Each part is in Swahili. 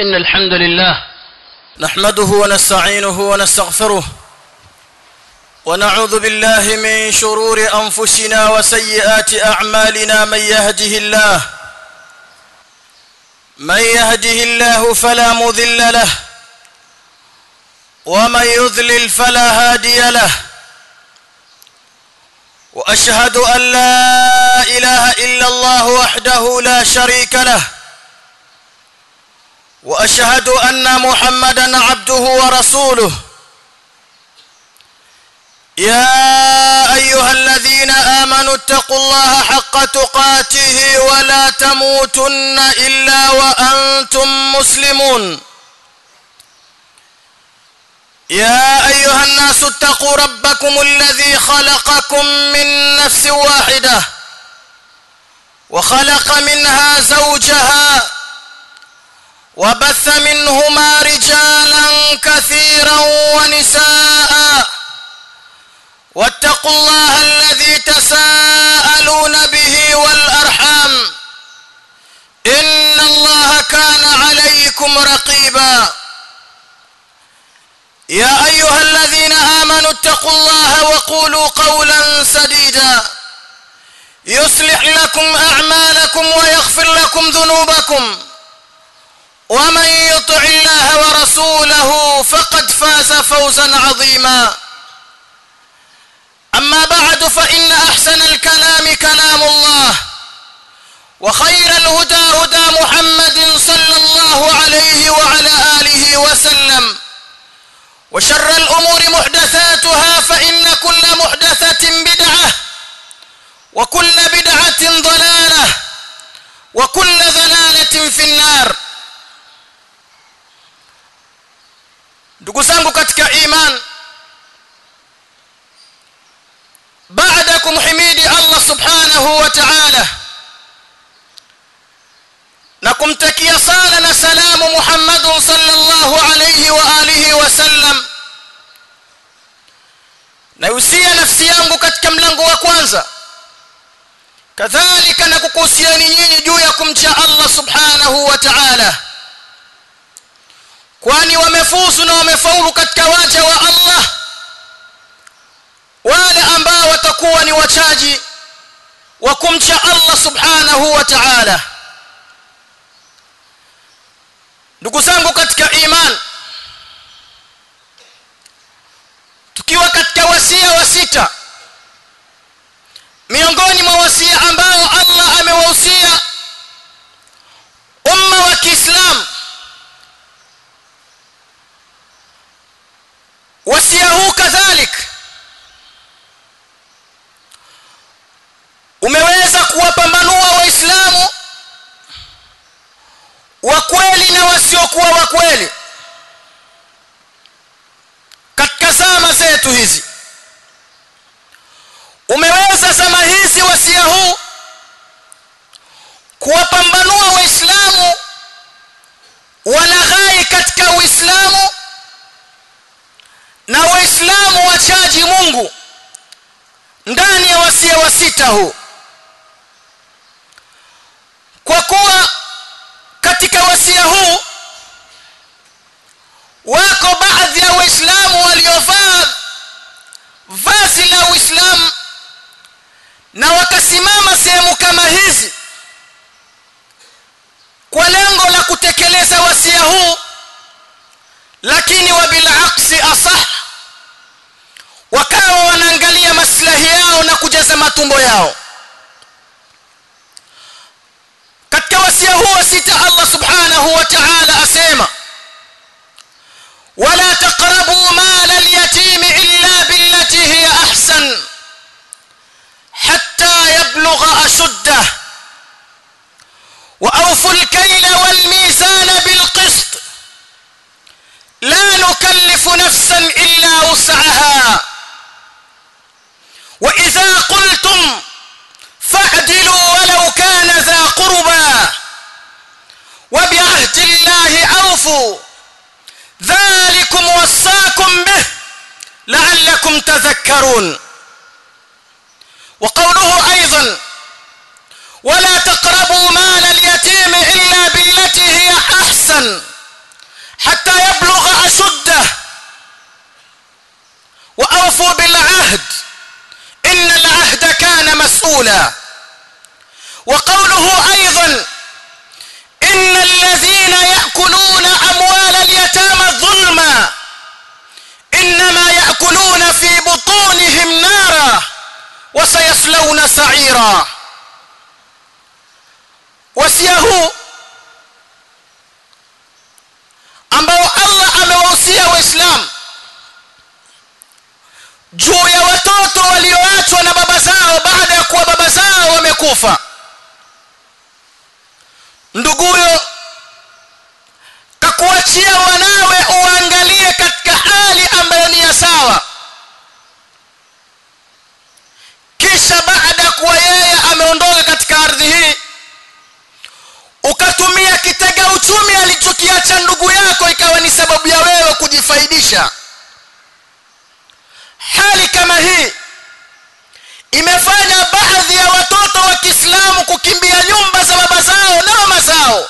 إن الحمد لله نحمده ونستعينه ونستغفره ونعوذ بالله من شرور أنفسنا وسيئات أعمالنا من يهده الله من يهده الله فلا مذل له ومن يذلل فلا هادي له واشهد ان لا اله الا الله وحده لا شريك له واشهد ان محمدا عبده ورسوله يا ايها الذين امنوا اتقوا الله حق تقاته ولا تموتن الا وانتم مسلمون يا ايها الناس اتقوا ربكم الذي خلقكم من نفس واحده وخلق منها زوجها وبث منهما رجالا كثيرا ونساء واتقوا الله الذي تساءلون به والارحام ان الله كان عليكم رقيبا يا ايها الذين امنوا اتقوا الله وقولوا قولا سديدا يصلح لكم اعمالكم ويغفر لكم ذنوبكم ومن يطع الله ورسوله فقد فاز فوزا عظيما اما بعد فان احسن الكلام كلام الله وخير الهدى هدى محمد صلى الله عليه وعلى اله وسلم وشر الأمور محدثاتها فإن كل محدثة بدعة وكل بدعة ضلالة وكل ضلالة في النار ndugu zangu katika iman baada kumhimidi Allah subhanahu wa ta'ala na kumtakia sala na salamu Muhammadun sallallahu alayhi wa alihi wasallam naihusia nafsi yangu katika mlango wa kwanza kadhalika na kukuhusiani nyinyi juu ya kumcha Allah subhanahu wa ta'ala kwani wamefuzu na wamefaulu katika waja wa Allah wale ambao watakuwa ni wachaji wa kumcha Allah subhanahu wa ta'ala ndugu zangu katika iman tukiwa katika wasia wa sita miongoni mwa wasia ambao Allah amewahusia umma wa Kiislamu wasia huu kadhalik umeweza kuwapambanua waislamu wa kweli na wasiokuwa wa kweli katika zama zetu hizi umeweza zama hizi wasia huu kuwapambanua waislamu walaghai katika uislamu na waislamu wachaji mungu ndani ya wasia wa sita huu kwa kuwa katika wasia huu wako baadhi ya waislamu waliovaa vazi la uislamu na wakasimama sehemu kama hizi kwa lengo la kutekeleza wasia huu lakini wabilaksi asah wakawa wanaangalia maslahi yao na kujaza matumbo yao katika wasia huu sita Allah subhanahu wa ta'ala asema wala taqrabu mal al-yatim illa billati hiya ahsan hatta yablugha ashuddah wa awfu al-kayla wal-mizana bil-qist la nukallifu nafsan illa wus'aha wa idha qultum فاعدلوا ولو كان ذا قربى وبعهد الله أوفوا ذلكم وصاكم به لعلكم تذكرون وقوله أيضا ولا تقربوا مال اليتيم إلا بالتي هي أحسن أوفوا بالعهد إن العهد كان مسؤولا وقوله أيضا إن الذين يأكلون أموال اليتامى ظلما إنما يأكلون في بطونهم نارا وسيصلون سعيرا wasia huu ambao Allah amewahusia waislamu juu ya watoto walioachwa na baba zao baada ya kuwa baba zao wamekufa nduguyo kakuachia wanawe uangalie katika hali ambayo ni ya sawa kisha baada ya kuwa yeye ameondoka katika ardhi hii ukatumia kitega uchumi alichokiacha ndugu yako ikawa ni sababu ya wewe kujifaidisha hali kama hii imefanya baadhi ya watoto wa Kiislamu kukimbia nyumba za baba zao na mama zao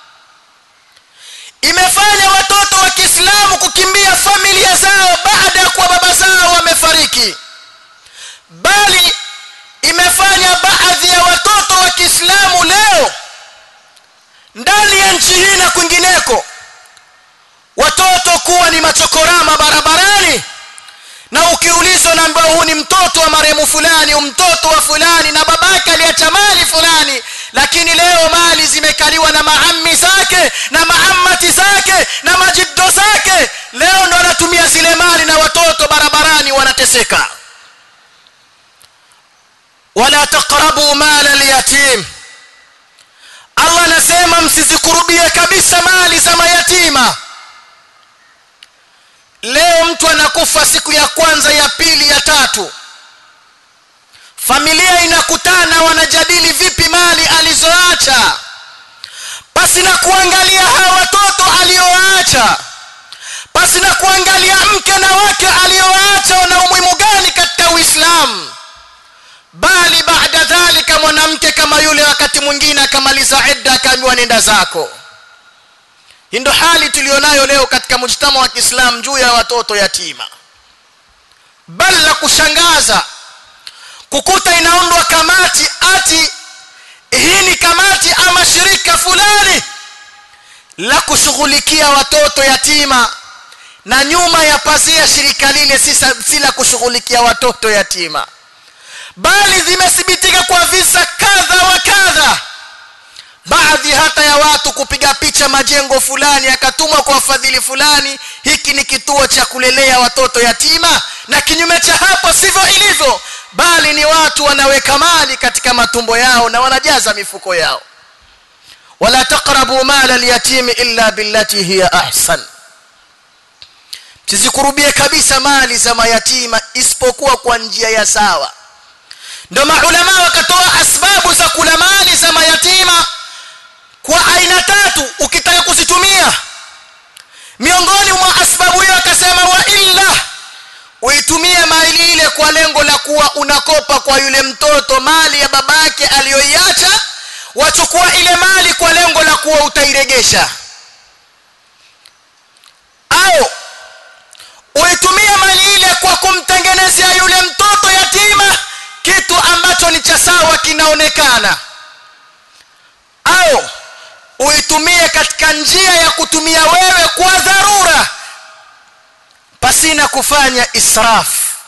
imefanya watoto wa Kiislamu kukimbia familia zao baada ya kuwa baba zao wamefariki bali imefanya baadhi ya watoto wa Kiislamu leo ndani ya nchi hii na kwingineko watoto kuwa ni machokorama barabarani na ukiulizwa naambiwa huu ni mtoto wa marehemu fulani mtoto wa fulani na babake aliacha mali fulani lakini leo mali zimekaliwa na maammi zake na maammati zake na majiddo zake leo ndo anatumia zile mali na watoto barabarani wanateseka wala taqrabu mala alyatim Allah anasema msizikurubie kabisa mali za mayatima leo mtu anakufa siku ya kwanza ya pili ya tatu familia inakutana wanajadili vipi mali alizoacha pasi na kuangalia hawa watoto alioacha pasi na kuangalia mke na wake alioacha wana umuhimu gani katika Uislamu bali baada dhalika mwanamke kama yule wakati mwingine akamaliza idda akaambiwa nenda zako hii ndo hali tulionayo leo katika mujtama wa Kiislamu juu ya watoto yatima bali la kushangaza kukuta inaundwa kamati ati hii ni kamati ama shirika fulani la kushughulikia watoto yatima na nyuma ya pazia shirika lile si la kushughulikia watoto yatima bali zimethibitika kwa visa kadha wa kadha baadhi hata ya watu kupiga picha majengo fulani akatumwa kwa wafadhili fulani hiki ni kituo cha kulelea watoto yatima na kinyume cha hapo sivyo ilivyo bali ni watu wanaweka mali katika matumbo yao na wanajaza mifuko yao wala taqrabu mala alyatimi illa billati hiya ahsan msizikurubie kabisa mali za mayatima isipokuwa kwa njia ya sawa ndio maulama wakatoa asbabu za kula mali za mayatima kwa aina tatu ukitaka kuzitumia miongoni mwa asbabu hiyo akasema wa illa uitumie mali ile kwa lengo la kuwa unakopa kwa yule mtoto mali ya babake aliyoiacha wachukua ile mali kwa lengo la kuwa utairegesha au uitumie mali ile kwa kumtengenezea yule mtoto yatima kitu ambacho ni cha sawa kinaonekana au uitumie katika njia ya kutumia wewe kwa dharura pasina kufanya israf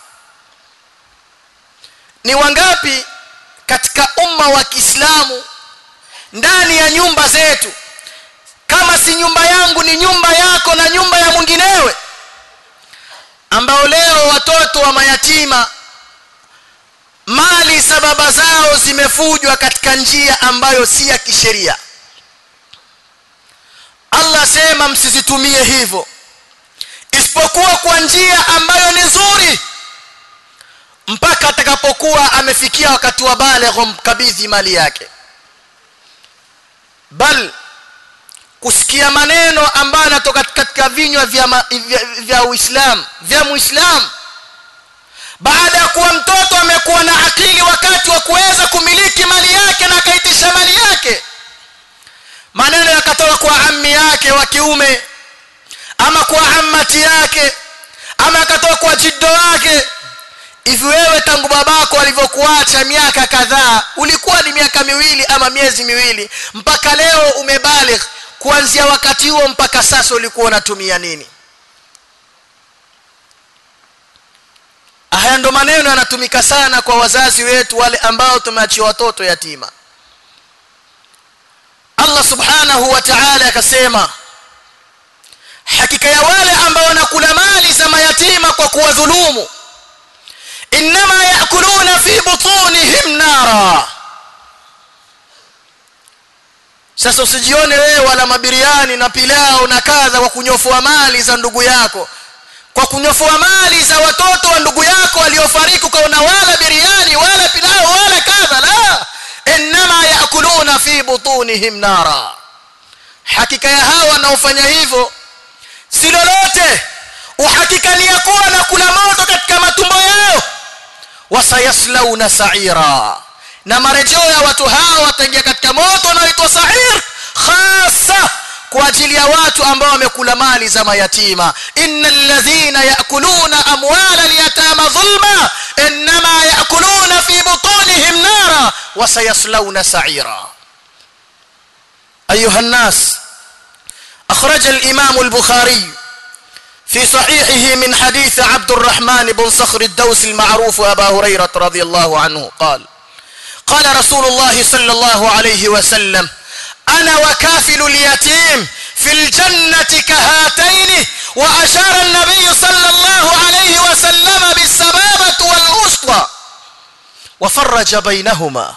ni wangapi katika umma wa Kiislamu ndani ya nyumba zetu kama si nyumba yangu ni nyumba yako na nyumba ya mwinginewe ambao leo watoto wa mayatima mali za baba zao zimefujwa katika njia ambayo si ya kisheria Allah sema msizitumie hivyo isipokuwa kwa njia ambayo ni nzuri mpaka atakapokuwa amefikia wakati wa baligh mkabidhi mali yake bal kusikia maneno ambayo yanatoka katika vinywa vya, vya, vya Uislamu vya Muislamu baada ya kuwa mtoto amekuwa na akili wakati wa kuweza kumiliki mali yake na akaitisha mali yake maneno yakatoka kwa ammi yake wa kiume ama kwa ammati yake ama yakatoka kwa jiddo wake hivi wewe tangu babako alivyokuacha miaka kadhaa ulikuwa ni miaka miwili ama miezi miwili mpaka leo umebaligh kuanzia wakati huo mpaka sasa ulikuwa unatumia nini haya ndo maneno yanatumika sana kwa wazazi wetu wale ambao tumeachia watoto yatima Allah subhanahu wa ta'ala akasema hakika ya wale ambao wanakula mali za mayatima kwa kuwadhulumu inma yakuluna fi butunihim nara sasa usijione wewe wala mabiriani na pilao na kadha kwa kunyofua mali za ndugu yako kwa kunyofua mali za watoto wa ndugu yako waliofariki ukaona wala biriani wala pilao wala kadha la inma yakuluna fi butunihim nara hakika ya hawa wanaofanya hivyo si lolote uhakika ni ya kuwa na kula moto katika matumbo yao wasayaslauna sa'ira na marejeo ya watu hao wataingia katika moto unaoitwa sa'ir khasa kwa ajili ya watu ambao wamekula mali za mayatima innal ladhina yakuluna amwala alyatama dhulma inma yakuluna fi butunihim nara wasayaslawna sa'ira ayuha الناس اخرج الامام البخاري في صحيحه من حديث عبد الرحمن بن صخر الدوس المعروف ابا هريره رضي الله عنه قال قال رسول الله صلى الله عليه وسلم انا وكافل اليتيم في الجنه كهاتين واشار النبي صلى الله عليه وسلم بالسبابه والوسطى وفرج بينهما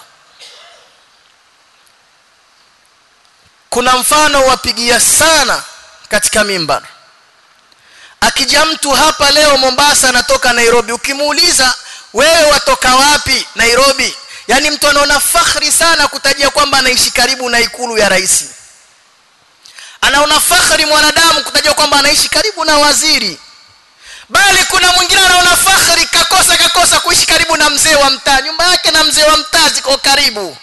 kuna mfano wapigia sana katika mimbar akija mtu hapa leo Mombasa anatoka Nairobi ukimuuliza wewe watoka wapi Nairobi yani mtu anaona fakhri sana kutajia kwamba anaishi karibu na ikulu ya rais anaona fakhri mwanadamu kutajia kwamba anaishi karibu na waziri bali kuna mwingine anaona fakhri kakosa kakosa kuishi karibu na mzee wa mtaa nyumba yake na mzee wa mtaa ziko karibu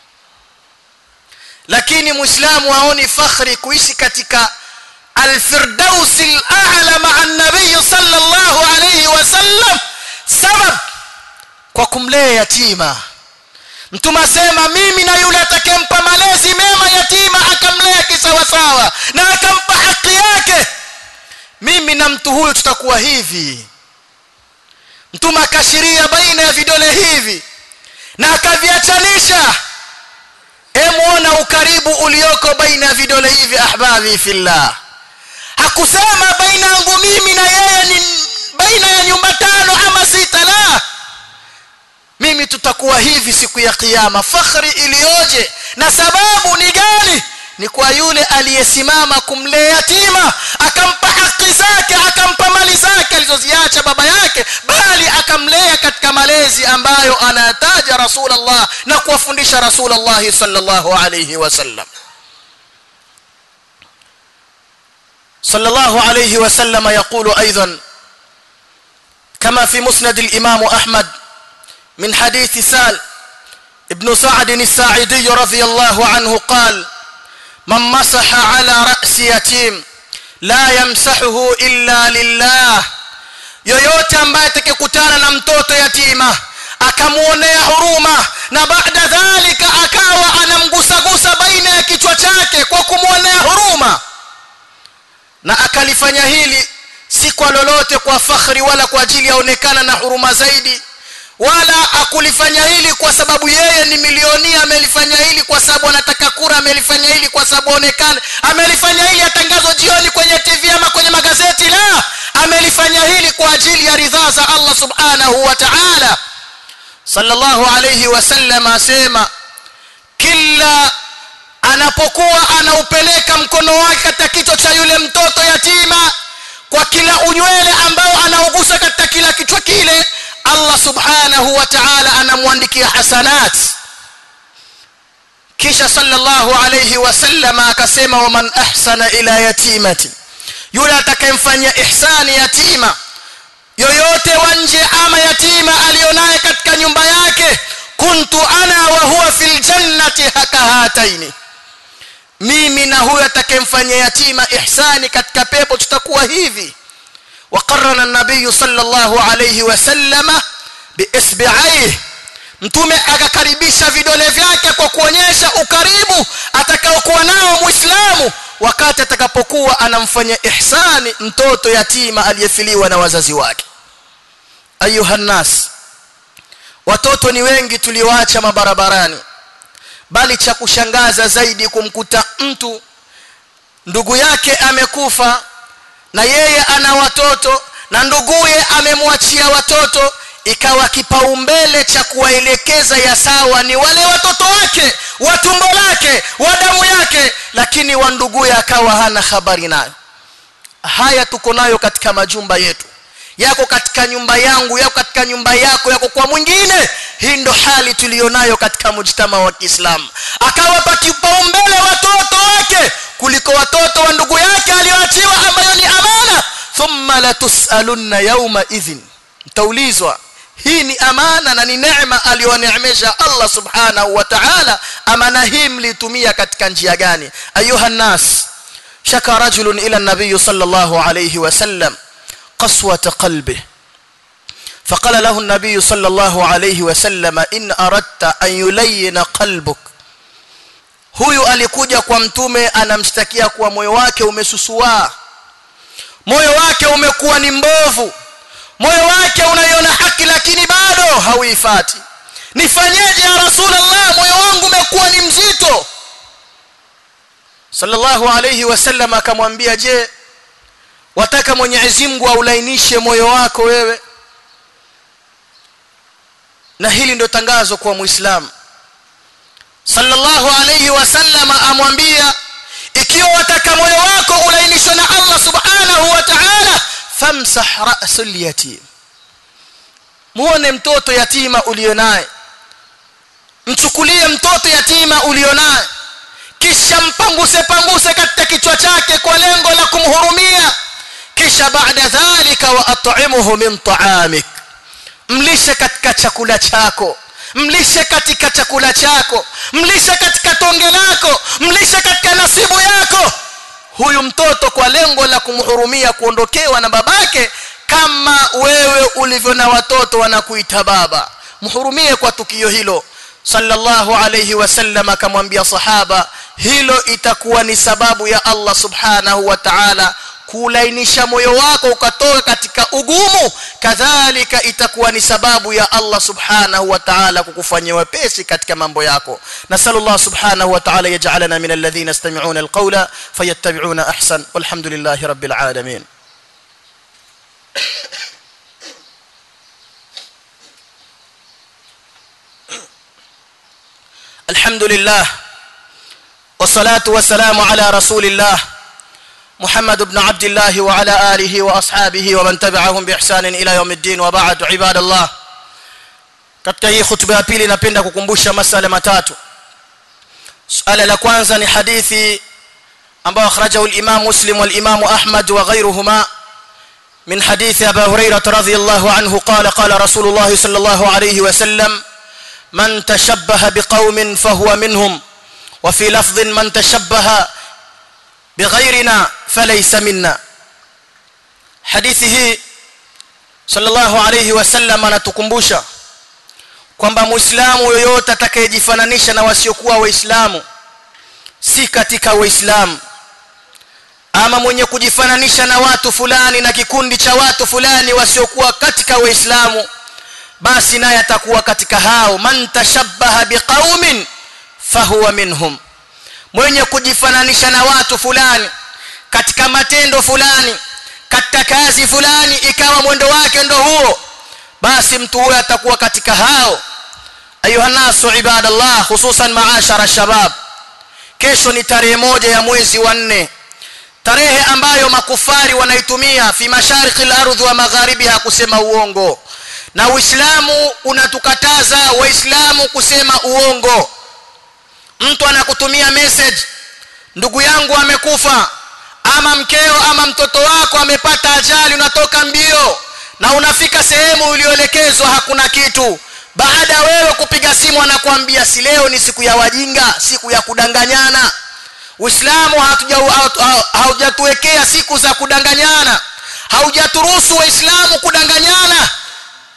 lakini muislamu haoni fakhri kuishi katika الفردوس الاعلى مع النبي صلى الله عليه وسلم سبب kwa kumlea yatima mtume asema mimi na yule atakempa malezi mema yatima akamlea kisawasawa na akampa haki yake mimi na mtu huyu tutakuwa hivi mtume akashiria baina ya vidole hivi na akaviachanisha emuona ukaribu ulioko baina ya vidole hivi ahbabi fillah hakusema baina yangu mimi na yeye ni baina ya nyumba tano ama sita la mimi tutakuwa hivi siku ya kiyama fakhri iliyoje na sababu ni gani ni kwa yule aliyesimama kumlea yatima akampa haki zake akampa mali zake alizoziacha baba yake bali akamlea katika malezi ambayo anataja rasulullah na kuwafundisha rasulullah sallallahu alayhi wasallam صلى الله عليه وسلم يقول ايضا كما في مسند الامام احمد من حديث سال ابن سعد الساعدي رضي الله عنه قال من مسح على راس يتيم لا يمسحه الا لله yoyote ambaye atakayekutana na mtoto yatima akamuonea huruma na baada dhalika akawa anamgusagusa baina ya kichwa chake kwa kumuonea huruma na akalifanya hili si kwa lolote kwa fakhri wala kwa ajili yaonekana na huruma zaidi wala akulifanya hili kwa sababu yeye ni milionia amelifanya hili kwa sababu anataka kura amelifanya hili kwa sababu aonekane amelifanya hili atangazwa jioni kwenye TV ama kwenye magazeti la amelifanya hili kwa ajili ya ridhaa za Allah subhanahu wa ta'ala sallallahu alayhi wasallam asema kila anapokuwa anaupeleka mkono wake katika kichwa cha yule mtoto yatima kwa kila unywele ambao anaugusa katika kila kichwa kile Allah subhanahu wa ta'ala anamwandikia hasanat kisha sallallahu alayhi wasallam akasema waman ahsana ila yatimati yule atakayemfanyia ihsani yatima yoyote wa nje ama yatima alionaye katika nyumba yake kuntu ana wa huwa fil jannati hakahataini mimi na huyo atakayemfanyia yatima ihsani katika pepo tutakuwa hivi وقرن النبي صلى الله عليه وسلم biisbi'aihi mtume akakaribisha vidole vyake kwa kuonyesha ukaribu atakaokuwa nao muislamu wakati atakapokuwa anamfanyia ihsani mtoto yatima aliyefiliwa na wazazi wake ayuha nas watoto ni wengi tulioacha mabarabarani bali cha kushangaza zaidi kumkuta mtu ndugu yake amekufa na yeye ana watoto na nduguye amemwachia watoto ikawa kipaumbele cha kuwaelekeza ya sawa ni wale watoto wake wa tumbo lake wa damu yake lakini wa nduguye akawa hana habari nayo haya tuko nayo katika majumba yetu yako katika nyumba yangu yako katika nyumba yako yako kwa mwingine hii ndo hali tulionayo katika mujtama wa Kiislamu akawapa kipaumbele watoto wake kuliko watoto wa ndugu yake alioachiwa ambayo ni amana thumma latusalunna yawma idhin mtaulizwa hii ni amana na ni neema aliyoneemesha Allah subhanahu wa ta'ala amana hii mlitumia katika njia gani ayuha nas shaka rajulun ila nabiy sallallahu alayhi wasallam قسوة قلبه فقال له النبي صلى الله عليه وسلم إن أردت أن يلين قلبك huyu alikuja kwa mtume anamshtakia kuwa moyo wake umesusua moyo wake umekuwa ni mbovu moyo wake unaiona haki lakini bado hauifati nifanyeje ya rasulullah moyo wangu umekuwa ni mzito sallallahu alayhi wasallam akamwambia je wataka Mwenyezi Mungu aulainishe moyo wako wewe na hili ndio tangazo kwa muislamu sallallahu alayhi wasallam amwambia ikiwa wataka moyo wako ulainishwe na Allah subhanahu wa ta'ala famsah ra'sul yatim muone mtoto yatima ulionaye mchukulie mtoto yatima ulionaye kisha mpanguse panguse katika kichwa chake kwa lengo la kumhurumia kisha baada dhalika wa at'imuhu min ta'amik mlishe katika chakula chako mlishe katika chakula chako mlishe katika tonge lako mlishe katika nasibu yako huyu mtoto kwa lengo la kumhurumia kuondokewa na babake kama wewe ulivyo na watoto wanakuita baba mhurumie kwa tukio hilo sallallahu alayhi wasallam akamwambia sahaba hilo itakuwa ni sababu ya Allah subhanahu wa ta'ala kulainisha moyo wako ukatoka katika ugumu kadhalika itakuwa ni sababu ya Allah subhanahu wa ta'ala kukufanyia wepesi katika mambo yako nasallallahu subhanahu wa ta'ala yaj'alana min alladhina yastami'una alqawla fayattabi'una ahsan walhamdulillahi rabbil alamin الحمد لله والصلاة والسلام على رسول الله محمد بن عبد الله وعلى آله وأصحابه ومن تبعهم بإحسان إلى يوم الدين وبعد عباد الله katika hii khutba ya pili napenda kukumbusha masala matatu suala la kwanza ni hadithi ambayo akhrajahu al-Imam Muslim wal-Imam Ahmad wa ghayruhuma min hadithi Abu Hurairah radhiyallahu anhu qala qala Rasulullah sallallahu alayhi wa sallam man tashabbaha biqaumin fahuwa minhum wa fi lafdhin man tashabbaha bighayrina falaysa minna hadithi hii sallallahu alayhi wasallam anatukumbusha kwamba muislamu yoyote atakayejifananisha na wasiokuwa waislamu si katika waislamu ama mwenye kujifananisha na watu fulani na kikundi cha watu fulani wasiokuwa katika waislamu basi naye atakuwa katika hao man tashabbaha biqaumin fahuwa minhum mwenye kujifananisha na watu fulani katika matendo fulani katika kazi fulani ikawa mwendo wake ndo huo basi mtu huyo atakuwa katika hao ayuha nasu ibadallah hususan maashara shabab kesho ni tarehe moja ya mwezi wa nne tarehe ambayo makufari wanaitumia fi mashariki al-ardhi wa magharibiha kusema uongo na uislamu unatukataza waislamu kusema uongo mtu anakutumia message ndugu yangu amekufa ama mkeo ama mtoto wako amepata ajali unatoka mbio na unafika sehemu ulioelekezwa hakuna kitu baada wewe kupiga simu anakuambia si leo ni siku ya wajinga siku ya kudanganyana uislamu haujatuwekea siku za kudanganyana haujaturuhusu waislamu kudanganyana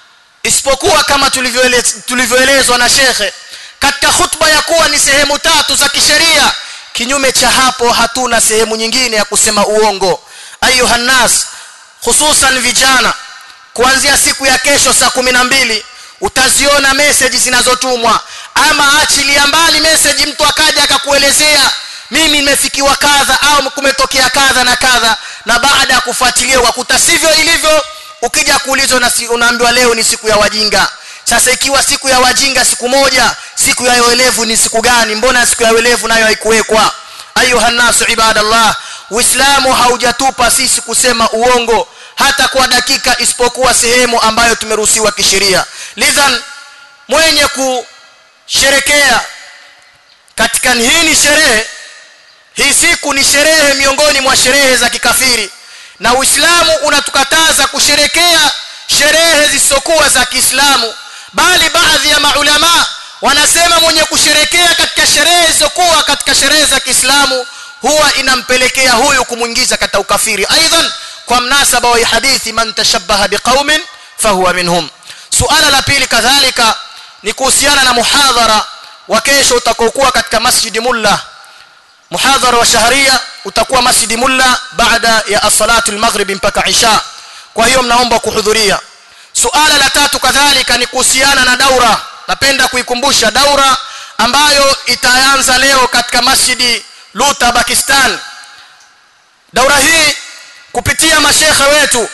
isipokuwa kama tulivyoelezwa na shekhe katika khutba ya kuwa ni sehemu tatu za kisheria kinyume cha hapo hatuna sehemu nyingine ya kusema uongo ayuha nas hususan vijana kuanzia siku ya kesho saa kumi na mbili utaziona meseji zinazotumwa ama achilia mbali meseji mtu akaja akakuelezea mimi nimefikiwa kadha au kumetokea kadha na kadha na baada ya kufuatilia wakuta sivyo ilivyo ukija kuulizwa na unaambiwa leo ni siku ya wajinga sasa ikiwa siku ya wajinga siku moja siku ya uelevu ni siku gani mbona siku ya uelevu nayo haikuwekwa ayuha nasu ibadallah uislamu haujatupa sisi kusema uongo hata kwa dakika isipokuwa sehemu ambayo tumeruhusiwa kisheria lidhan mwenye kusherekea katika hii ni sherehe hii siku ni sherehe miongoni mwa sherehe za kikafiri na uislamu unatukataza kusherekea sherehe zisizokuwa za kiislamu bali baadhi ya maulama wanasema mwenye kusherekea katika sherehe zisizokuwa katika sherehe za kiislamu huwa inampelekea huyu kumwingiza katika ukafiri aidan kwa mnasaba wa hadithi man tashabbaha biqaumin fahuwa minhum suala la pili kadhalika ni kuhusiana na muhadhara wa kesho utakokuwa katika masjidi mulla muhadhara wa shahria utakuwa masjidi mulla baada ya as-salatu al-maghrib mpaka isha kwa hiyo mnaomba kuhudhuria suala la tatu kadhalika ni kuhusiana na daura napenda kuikumbusha daura ambayo itaanza leo katika masjidi Luta Pakistan daura hii kupitia mashekhe wetu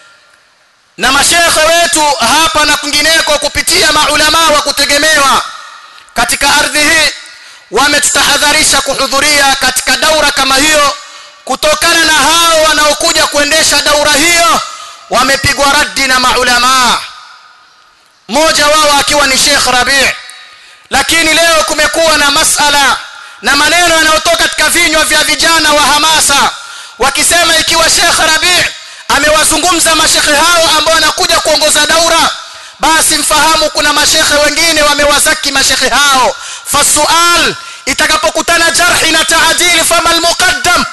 na mashekhe wetu hapa na kwingineko kupitia maulama wa kutegemewa katika ardhi hii wametutahadharisha kuhudhuria katika daura kama hiyo kutokana na hao wanaokuja kuendesha daura hiyo wamepigwa raddi na maulama mmoja wao akiwa ni Sheikh Rabi' lakini leo kumekuwa na masala na maneno yanayotoka katika vinywa vya vijana wa hamasa wakisema ikiwa Sheikh Rabi' amewazungumza mashekhe hao ambao wanakuja kuongoza daura basi mfahamu kuna mashekhe wengine wamewazaki mashekhe hao fasual itakapokutana jarhi na taadil fama almuqaddam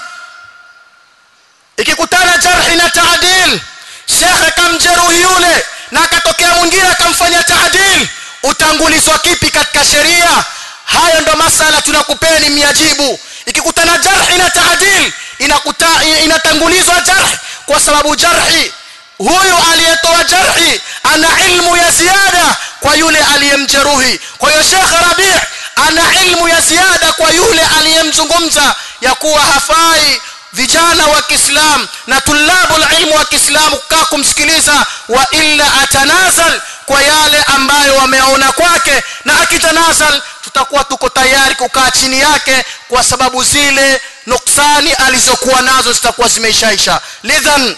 ikikutana jarhi na taadil shekhe kamjeruhi yule na akatokea mwingine akamfanya taadil utangulizwa kipi katika sheria hayo ndo masala tunakupeni miajibu ikikutana jarhi na taadil inakuta inatangulizwa jarhi kwa sababu jarhi huyu aliyetoa jarhi ana ilmu ya ziada kwa yule aliyemjeruhi kwa hiyo Sheikh Rabi' ana ilmu ya ziada kwa yule aliyemzungumza ya kuwa hafai vijana wa Kiislam na tulabul ilmu wa Kiislamu kukaa kumsikiliza wa illa atanazal kwa yale ambayo wameona kwake na akitanazal tutakuwa tuko tayari kukaa chini yake kwa sababu zile nuksani alizokuwa nazo zitakuwa zimeishaisha lidhan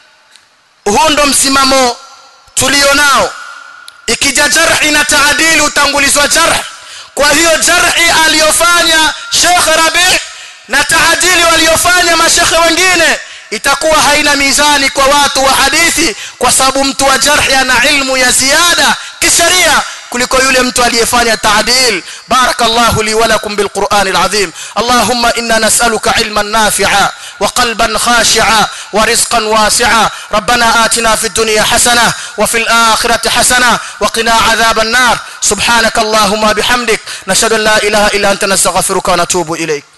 huu ndo msimamo tulionao ikija jarhi na taadili utangulizwa jarh kwa hiyo jarhi aliyofanya Sheikh Rabi na taadili waliofanya mashekhe wengine itakuwa haina mizani kwa watu wa hadithi kwa sababu mtu wa jarhi ana ilmu ya ziada kisheria kuliko yule mtu aliyefanya taadil barakallahu li wa lakum bil qur'anil azim allahumma inna nas'aluka ilman nafi'a wa qalban khashi'a wa rizqan wasi'a rabbana atina fid dunya hasana wa fil akhirati hasana wa qina adhaban nar subhanaka allahumma bihamdik nashhadu an la ilaha illa anta nastaghfiruka wa natubu ilayk